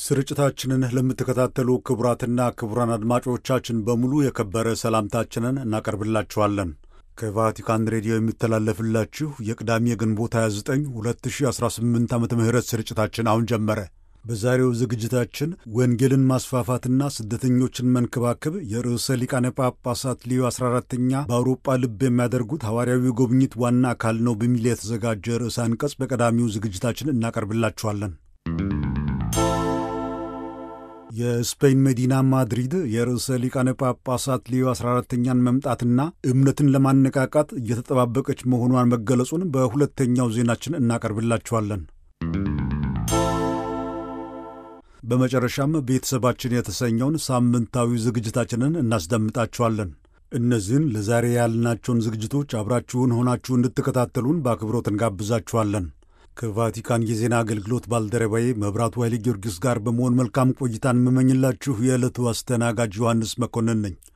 ስርጭታችንን ለምትከታተሉ ክቡራትና ክቡራን አድማጮቻችን በሙሉ የከበረ ሰላምታችንን እናቀርብላችኋለን። ከቫቲካን ሬዲዮ የሚተላለፍላችሁ የቅዳሜ ግንቦት 29 2018 ዓ ም ስርጭታችን አሁን ጀመረ። በዛሬው ዝግጅታችን ወንጌልን ማስፋፋትና ስደተኞችን መንከባከብ የርዕሰ ሊቃነ ጳጳሳት ሊዮ 14ተኛ በአውሮጳ ልብ የሚያደርጉት ሐዋርያዊ ጉብኝት ዋና አካል ነው በሚል የተዘጋጀ ርዕሰ አንቀጽ በቀዳሚው ዝግጅታችን እናቀርብላችኋለን። የስፔን መዲና ማድሪድ የርዕሰ ሊቃነ ጳጳሳት ሊዮ 14ተኛን መምጣትና እምነትን ለማነቃቃት እየተጠባበቀች መሆኗን መገለጹን በሁለተኛው ዜናችን እናቀርብላችኋለን። በመጨረሻም ቤተሰባችን የተሰኘውን ሳምንታዊ ዝግጅታችንን እናስደምጣችኋለን። እነዚህን ለዛሬ ያልናቸውን ዝግጅቶች አብራችሁን ሆናችሁ እንድትከታተሉን በአክብሮት እንጋብዛችኋለን። ከቫቲካን የዜና አገልግሎት ባልደረባዬ መብራቱ ኃይለ ጊዮርጊስ ጋር በመሆን መልካም ቆይታን የምመኝላችሁ የዕለቱ አስተናጋጅ ዮሐንስ መኮንን ነኝ።